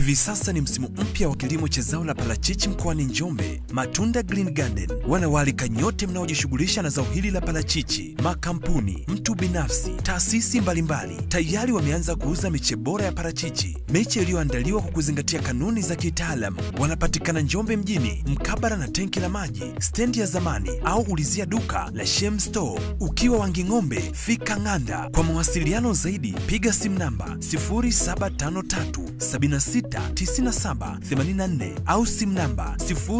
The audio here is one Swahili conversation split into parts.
Hivi sasa ni msimu mpya wa kilimo cha zao la parachichi mkoani Njombe. Matunda Green Garden wanawaalika nyote mnaojishughulisha na zao hili la parachichi, makampuni, mtu binafsi, taasisi mbalimbali tayari wameanza kuuza miche bora ya parachichi, miche iliyoandaliwa kwa kuzingatia kanuni za kitaalamu. Wanapatikana Njombe mjini, mkabara na tenki la maji, stendi ya zamani, au ulizia duka la Shem Store. Ukiwa Wanging'ombe, fika Ng'anda. Kwa mawasiliano zaidi, piga simu namba 0753 769784 au simu namba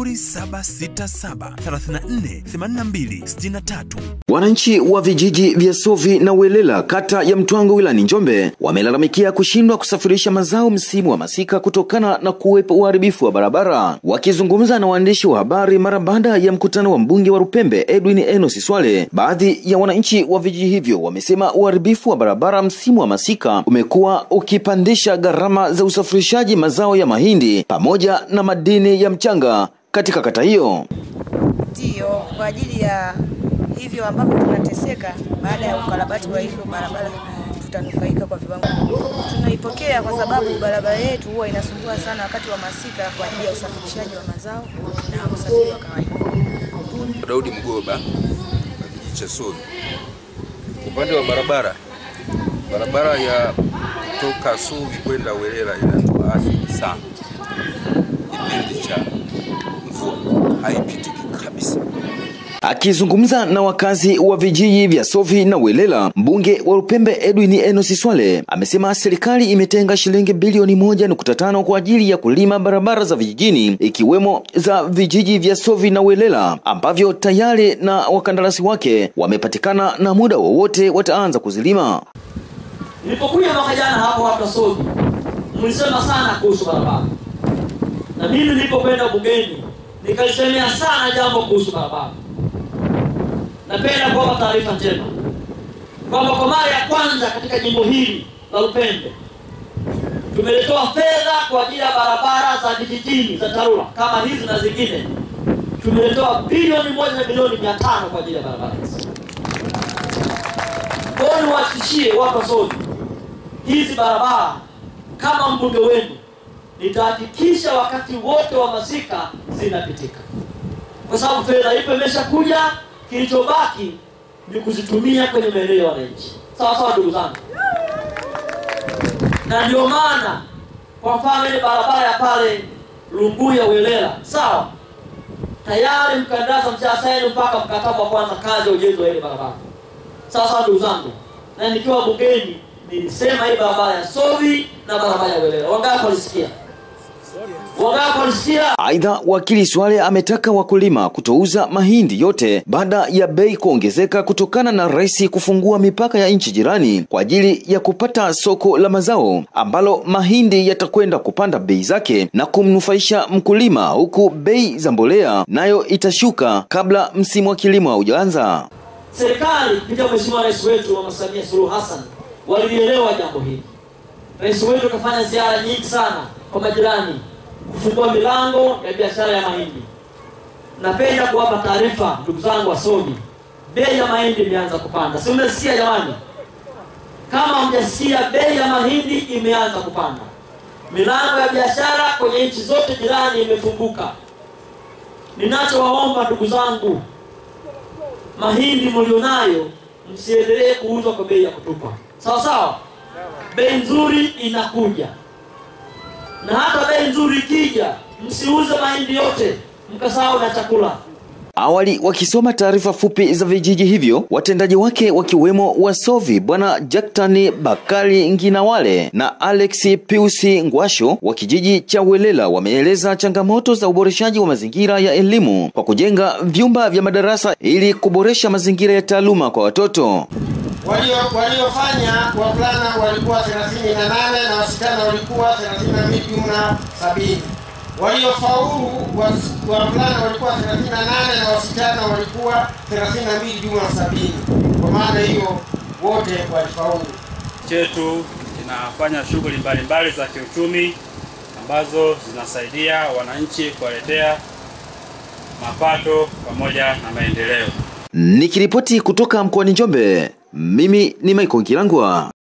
0767348263. Wananchi wa vijiji vya Sovi na Welela kata ya Mtwango wilani Njombe wamelalamikia kushindwa kusafirisha mazao msimu wa masika kutokana na kuwepo uharibifu wa barabara. Wakizungumza na waandishi wa habari mara baada ya mkutano wa mbunge wa Rupembe Edwin Enos Swale, baadhi ya wananchi wa vijiji hivyo wamesema uharibifu wa barabara msimu wa masika umekuwa ukipandisha gharama za usafirishaji mazao ya mahindi pamoja na madini ya mchanga katika kata hiyo. Ndiyo, kwa ajili ya hivyo ambavyo tunateseka baada ya ukarabati wa hivyo barabara tutanufaika kwa viwango. Tunaipokea kwa sababu barabara yetu huwa inasumbua sana wakati wa masika kwa ajili ya usafirishaji wa mazao na usafiri wa kawaida. Daudi Mgoba wa kijiji cha Sovi. Upande wa barabara, barabara ya toka Sovi kwenda Welela inatuathiri sana. Kipindi cha mvua haipitiki kabisa. Akizungumza na wakazi wa vijiji vya Sovi na Welela, mbunge wa Rupembe Edwin Enos Swale amesema serikali imetenga shilingi bilioni moja nukta tano kwa ajili ya kulima barabara za vijijini ikiwemo za vijiji vya Sovi na Welela ambavyo tayari na wakandarasi wake wamepatikana na muda wowote wataanza kuzilima. Nilipokuja mwaka jana hapo watu wa Sovi mlisema sana kuhusu barabara, na mimi nilipokwenda bungeni nikalisemea sana jambo kuhusu barabara. Napenda kuwapa taarifa njema kwamba kwa mara ya kwanza katika jimbo hili la Lupembe tumeletewa fedha kwa ajili ya barabara za vijijini za TARURA kama hizi na zingine, tumeletewa bilioni moja na milioni mia tano kwa ajili ya barabara hizi. Kwa hiyo niwahakikishie watu wa Sovi, hizi barabara kama mbunge wenu nitahakikisha wakati wote wa masika zinapitika, kwa sababu fedha ipo imeshakuja. Kilichobaki ni kuzitumia kwenye maeneo ya wananchi. Sawa sawa, ndugu zangu, na ndio maana kwa mfano ile barabara ya pale Lunguya Welela, sawa, tayari mkandarasi mshasaini mpaka mkataba wa kwanza kazi ya ujenzi wa ile barabara. Sawa sawa, ndugu zangu, na nikiwa bungeni nilisema hii barabara ya Sovi na barabara ya Welela. Wangapi walisikia? Wangapi walisikia? Aidha, wakili Swale ametaka wakulima kutouza mahindi yote baada ya bei kuongezeka kutokana na rais kufungua mipaka ya nchi jirani kwa ajili ya kupata soko la mazao ambalo mahindi yatakwenda kupanda bei zake na kumnufaisha mkulima, huku bei za mbolea nayo itashuka kabla msimu wa kilimo haujaanza. Serikali kupitia Mheshimiwa Rais wetu Mama Samia Suluhu Hassan walielewa jambo hili. Rais wetu kafanya ziara nyingi sana kwa majirani kufungua milango ya biashara ya mahindi. Napenda kuwapa taarifa ndugu zangu wasomi, bei ya mahindi imeanza kupanda. Si umesikia jamani? Kama hamjasikia, bei ya mahindi imeanza kupanda. Milango ya biashara kwenye nchi zote jirani imefunguka. Ninachowaomba ndugu zangu, mahindi mlionayo msiendelee kuuzwa kwa bei ya kutupa, sawa sawa. Bei nzuri inakuja na hata bei nzuri ikija, msiuze mahindi yote mkasahau na chakula. Awali wakisoma taarifa fupi za vijiji hivyo, watendaji wake wakiwemo Wasovi Bwana Jaktani Bakari Nginawale na Alex Piusi Ngwasho wa kijiji cha Welela wameeleza changamoto za uboreshaji wa mazingira ya elimu kwa kujenga vyumba vya madarasa ili kuboresha mazingira ya taaluma kwa watoto. walio waliofanya wavulana walikuwa 38 na wasichana walikuwa 32 jumla 70. Waliofaulu was- wavulana walikuwa 38 na wasichana walikuwa 32 jumla 70. Kwa maana hiyo wote walifaulu. chetu kinafanya shughuli mbalimbali za kiuchumi ambazo zinasaidia wananchi kuwaletea mapato pamoja na maendeleo. Nikiripoti kutoka mkoani Njombe, mimi ni Michael Kilangwa.